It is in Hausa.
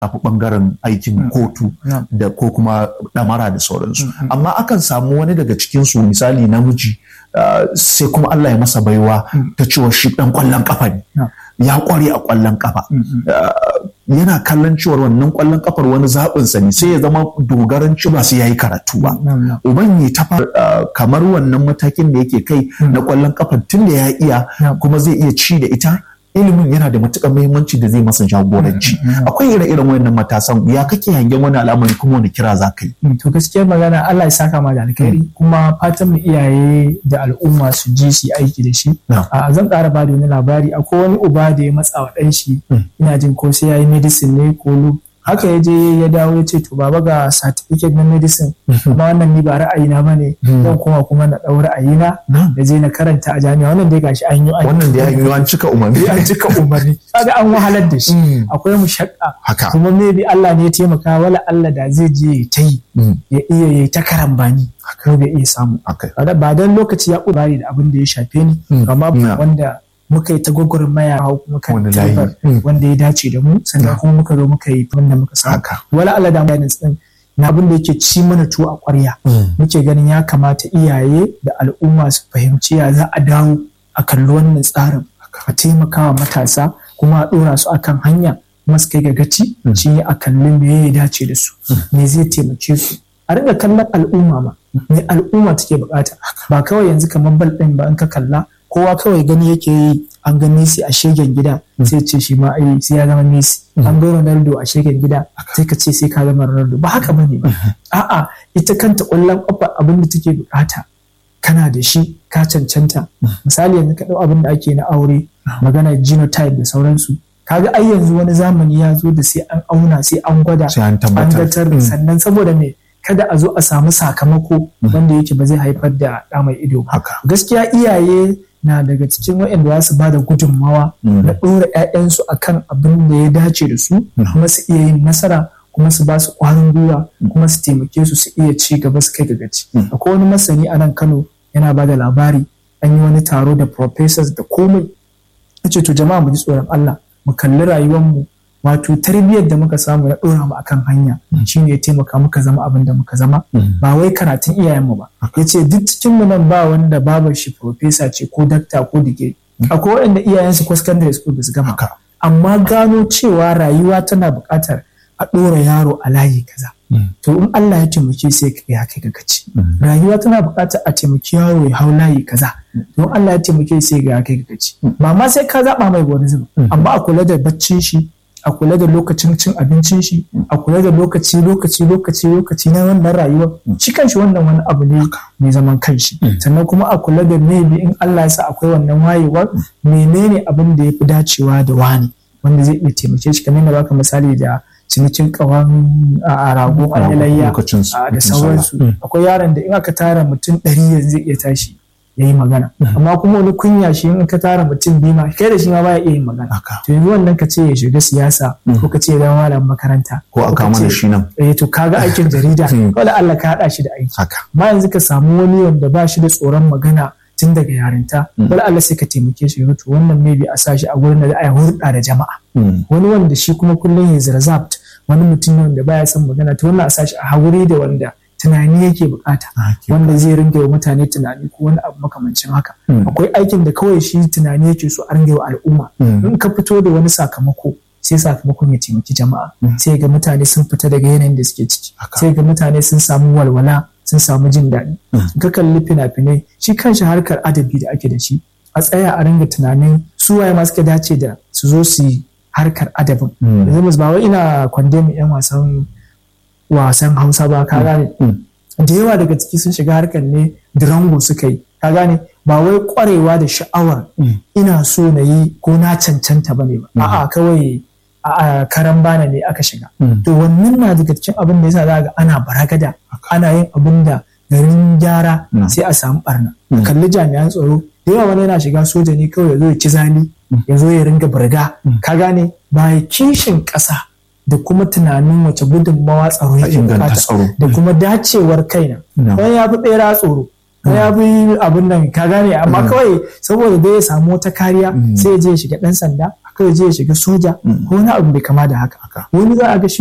tafi bangaren aikin kotu da ko kuma damara da sauransu amma akan samu wani daga cikinsu misali namiji sai kuma Allah ya masa baiwa ta cewa shi dan kwallon kafa ne ya kware a kwallon kafa yana kallon cewar wannan kwallon kafar wani zaɓinsa ne sai ya zama dogaran ci ba sai ya yi karatu ba uban ya tafa kamar wannan matakin da yake kai na kwallon kafar tun da ya iya kuma zai iya ci da ita ilimin yana da matuƙar muhimmanci da zai masa jagoranci akwai ire-iren wayannan matasan ya kake hangen wani al'amari kuma wani kira za ka yi to gaskiyar magana Allah ya saka ma da alkhairi kuma fatan mu iyaye da al'umma su ji su aiki da shi a zan ƙara ba da wani labari akwai wani uba da ya matsa wa ɗan shi ina jin ko sai ya yi medicine ne ko haka ya je ya dawo ya ce to baba ga certificate na medicine kuma wannan ni ba ra'ayina ba ne zan koma kuma na ɗau ra'ayina da je na karanta a jami'a wannan dai gashi an yi wannan dai an yi an cika umarni an cika umarni kaga an wahalar da shi akwai mushakka kuma maybe Allah ne ya taimaka wala Allah da zai je ya ta yi ya iya ya ta karambani ko bai iya samu ba dan lokaci ya ƙudari da abin da ya shafe ni amma wanda muka yi ta gwagwarmaya hau kuma kan tabar wanda ya dace da mu sannan kuma muka zo muka yi wanda muka saka wala Allah da bayanin din na abin da yake ci mana tuwo a ƙwarya muke ganin ya kamata iyaye da al'umma su fahimci ya za a dawo a kalli wannan tsarin a taimakawa matasa kuma a ɗora su akan hanya kuma su kai ga gaci shi ne a kalli me ya dace da su me zai taimake su a ringa kallon al'umma ma me al'umma take bukata ba kawai yanzu kamar bal ɗin ba in ka kalla kowa kawai gani yake yi an ga Messi a shegen gida sai ce shi ma ai sai ya zama Messi an ga Ronaldo a shegen gida sai ka ce sai ka zama Ronaldo ba haka bane ba a'a ita kanta ƙwallon ƙafa abin da take bukata kana da shi ka cancanta misali yanzu ka ɗau abin da ake na aure magana genotype da sauransu kaga ai yanzu wani zamani ya zo da sai an auna sai an gwada an gatar sannan saboda me kada a zo a samu sakamako wanda yake ba zai haifar da ɗa mai ido ba gaskiya iyaye na daga cikin waɗanda za su ba da gudunmawa na ɗora 'ya'yansu a kan abin da ya dace da su kuma su iya yin nasara kuma su ba su ƙwarin gwiwa kuma su taimake su su iya ci gaba su kai ga gaci akwai wani masani a nan kano yana ba da labari an yi wani taro da professors da komai ce to jama'a mu ji tsoron Allah mu kalli rayuwarmu wato tarbiyyar da muka samu ya ɗora mu akan hanya shine ya taimaka muka zama abin da muka zama ba wai karatun iyayenmu ba ya ce duk cikin mu nan ba wanda babar shi profesa ce ko dakta ko digiri akwai waɗanda iyayensu ko secondary school ba su gama amma gano cewa rayuwa tana buƙatar a ɗora yaro a layi kaza to in Allah ya taimake sai ka ya kai ga gaci rayuwa tana buƙatar a taimaki yaro ya hau layi kaza to in Allah ya taimake sai ga ya kai ga gaci ba ma sai ka zaɓa mai wani zuba amma a kula da baccin shi a kula da lokacin cin abincin shi a kula da lokaci lokaci lokaci lokaci na wannan rayuwa shi kanshi wannan wani abu ne mai zaman kanshi sannan kuma a kula da maybe in Allah ya sa akwai wannan wayewar menene abin da ya fi dacewa da wani wanda zai iya taimake shi kamar da baka misali da cinikin kawan a rago a yalayya da sauransu akwai yaron da in aka tara mutum ɗari yanzu zai iya tashi ya yi magana amma kuma wani kunya shi in ka tara mutum biyu ma kai da shi ma baya iya yin magana to yanzu wannan ka ce ya shiga siyasa ko ka ce ya zama malamin makaranta ko a kama da shi nan eh to kaga aikin jarida wala Allah ka hada shi da aiki amma yanzu ka samu wani wanda ba shi da tsoron magana tun daga yarinta wala Allah sai ka taimake shi to wannan maybe a sa shi a gurin da za a yi hulɗa da jama'a wani wanda shi kuma kullum ya reserved wani mutum ne wanda baya son magana to wannan a sa shi a haƙuri da wanda tunani yake bukata wanda zai ringa wa mutane tunani ko wani abu makamancin haka akwai aikin da kawai shi tunani yake so a ringa wa al'umma in ka fito da wani sakamako sai sakamakon ya taimaki jama'a sai ga mutane sun fita daga yanayin da suke ciki sai ga mutane sun samu walwala sun samu jin daɗi ka kalli fina-finai shi kanshi harkar adabi da ake da shi a tsaya a ringa tunanin su waye ma suka dace da su zo su yi harkar adabin yanzu ba wai ina kwande mu yan wasan wasan hausa ba ka gane da yawa daga ciki sun shiga harkar ne dirango suka yi ka gane ba wai kwarewa da sha'awar ina so na yi ko na cancanta ba ne ba a'a kawai a karan bana ne aka shiga to wannan na daga cikin abin da yasa za ga ana baragada ana yin abin da garin gyara sai a samu barna kalli jami'an tsaro da yawa wani yana shiga soja ne kawai ya zo ya ci zali ya zo ya ringa burga ka gane ba kishin ƙasa da kuma tunanin wace gudunmawa tsaro yake bukata da kuma dacewar kaina wani ya fi bera tsoro wani ya fi abin nan ka gane amma kawai saboda dai ya samu wata kariya sai ya je ya shiga dan sanda kawai je ya shiga soja ko wani abu bai kama da haka wani za a ga shi